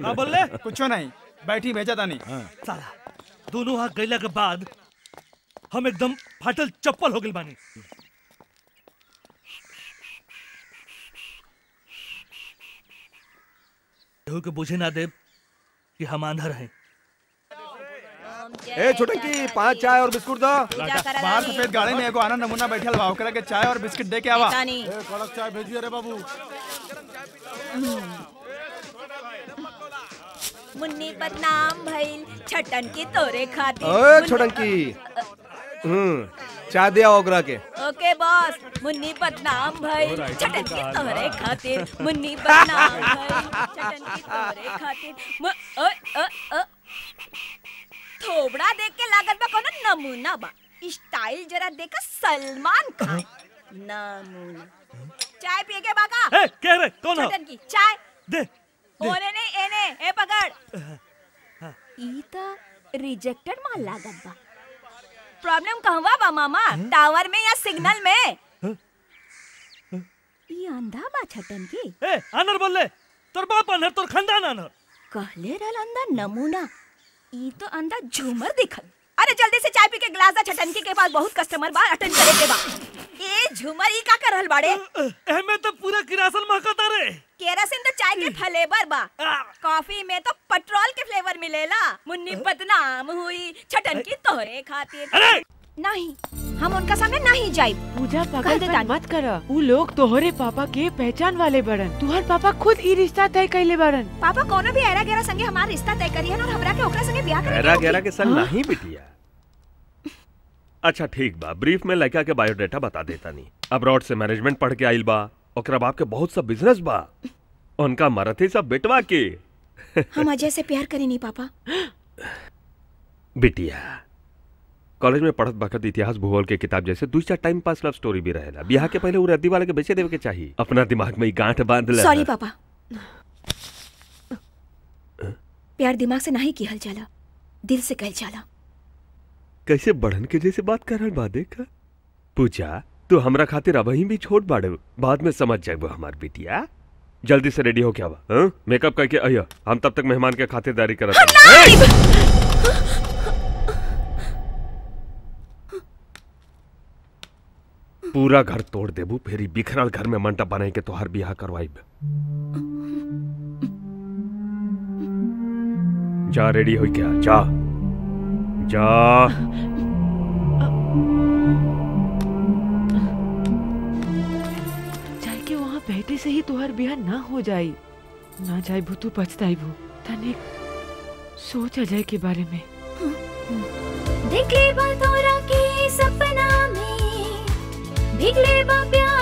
का बोले कुछो नहीं बैठी भेजा तानी साला दोनों हाथ गैला के बाद हम एकदम फाटल चप्पल हो गइल बानी केहू के बुझे ना दे कि हम आंधर हैं ए छोटंकी पांच चाय और बिस्कुट दो बाहर सफेद गाड़ी में एगो आना नमूना बैठल बा ओकरा के चाय और बिस्किट दे के आवा तानी कड़क चाय भेजिए रे बाबू मुन्नी बदनाम भइल छटन की तोरे खातिर ओए मुन्नी- छोटंकी हम्म चाय दे आओ ओकरा के ओके बॉस मुन्नी बदनाम भइल छटन की तोरे खातिर मुन्नी बदनाम भइल छटन की तोरे खातिर मु- ओए ओ ओ थोबड़ा देख के लागत बा कोनो नमूना बा स्टाइल जरा देखा सलमान खान नमूना चाय पिए के बाका ए, कह रहे कौन हो छटन की चाय दे ओने नहीं एने ए पकड़ ई त रिजेक्टेड माल लागत बा प्रॉब्लम कहवा बा मामा टावर में या सिग्नल में ई अंधा बा छटन की ए आनर बोल ले तोर बाप आनर तोर खानदान आनर कहले रहल अंधा नमूना ई तो अंधा झूमर दिखल अरे जल्दी से चाय पी के गिलास दा छटन के पास बहुत कस्टमर बा अटेंड करे के बा ए झूमर ई का कर रहल बाड़े एमे तो पूरा किरासन महकता रे केरासिन तो चाय के फ्लेवर बा कॉफी में तो पेट्रोल के फ्लेवर मिलेला मुन्नी बदनाम हुई छटन की तोहरे खातिर अरे नहीं हम उनका सामने नहीं जाई पूजा कह पागल दे मत तानी। मत कर ऊ लोग तोहरे पापा के पहचान वाले बड़न तुहर पापा खुद ई रिश्ता तय कैले बड़न पापा कोनो भी एरा गेरा संगे हमार रिश्ता तय करियन और हमरा के ओकरा संगे ब्याह करे गहरा गहरा के संग नहीं बिटिया अच्छा ठीक बा ब्रीफ में लड़का के बायोडाटा बता देता नहीं अब्रॉड से मैनेजमेंट पढ़ के आइल बा ओकरा बाप के बहुत सब बिजनेस बा उनका मरथे सब बेटवा के हम अजय से प्यार करेनी पापा बिटिया कॉलेज में पढ़त बखत इतिहास भूगोल के किताब जैसे दू चार टाइम पास लव स्टोरी भी रहेला बियाह के पहले उ रद्दी वाले के बेचे देवे के चाहिए अपना दिमाग में ई गांठ बांध ले सॉरी पापा प्यार दिमाग से नहीं किहल जाला दिल से कहल जाला कैसे बढ़न के जैसे बात कर रहल बा देख पूजा तू हमरा खातिर अबही भी छोट बाड़े बाद में समझ जाएबो हमार बिटिया जल्दी से रेडी हो क्या बा मेकअप करके अइया हम तब तक मेहमान के खातिरदारी करत हनी। पूरा घर तोड़ देबू फिर ई बिखरल घर में मंडप बनाई के तोहार बियाह करवाइब जा रेडी हो क्या जा जा जाए के वहाँ बैठे से ही तुहर बियाह ना हो जाई ना जाए भू तू पछताई भू तने सोच अजय के बारे में देखे बा तोरा के सपना में भीगले बा प्यार